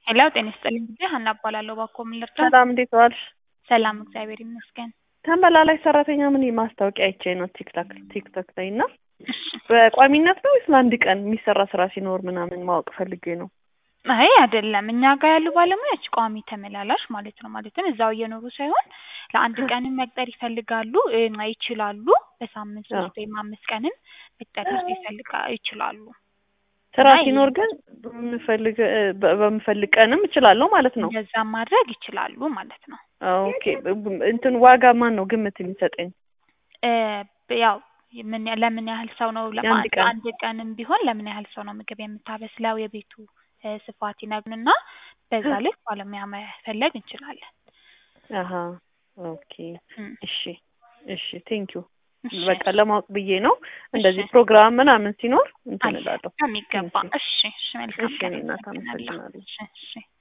ሄሎ ጤና ይስጥልኝ ጊዜ ሀና እባላለሁ። እባክዎ ምን ልርዳ? ሰላም እንዴት ዋልሽ? ሰላም እግዚአብሔር ይመስገን። ተመላላሽ ሰራተኛ ምን ማስታወቂያ አይቼ ነው ቲክቶክ ቲክቶክ ላይ እና እሺ። በቋሚነት ነው ወይስ ለአንድ ቀን የሚሰራ ስራ ሲኖር ምናምን ማወቅ ፈልጌ ነው። አይ አይደለም፣ እኛ ጋር ያሉ ባለሙያዎች ቋሚ ተመላላሽ ማለት ነው። ማለትም እዛው እየኖሩ ሳይሆን ለአንድ ቀንም መቅጠር ይፈልጋሉ እ ይችላሉ። በሳምንት ሶስት ወይም አምስት ቀንም መቅጠር ይፈልጋ ይችላሉ። ስራ አይ። ሲኖር ግን በምፈልግ በ- በምፈልግ ቀንም እችላለሁ ማለት ነው። እንደዛ ማድረግ ይችላሉ ማለት ነው። ኦኬ እንትን ዋጋ ማን ነው ግምት የሚሰጠኝ? እ ያው ምን ለምን ያህል ሰው ነው ለማ- የአንድ ቀን። አንድ ቀንም ቢሆን ለምን ያህል ሰው ነው ምግብ የምታበስለው የቤቱ እ ስፋት ይነግሩንና በዛ ልክ ባለሙያ መፈለግ እንችላለን። አሀ ኦኬ እም፣ እሺ እሺ ቴንኪዩ እሺ፣ በቃ ለማወቅ ብዬ ነው። እንደዚህ እሺ። ፕሮግራም ምናምን ሲኖር እንትን አለ እላለሁ። በሚገባ። እሺ፣ እሺ፣ መልካም እሺ፣ ቀን። እኔ እናት አመሰግናለሁ። አመሰግናለሁ። እሺ፣ እሺ።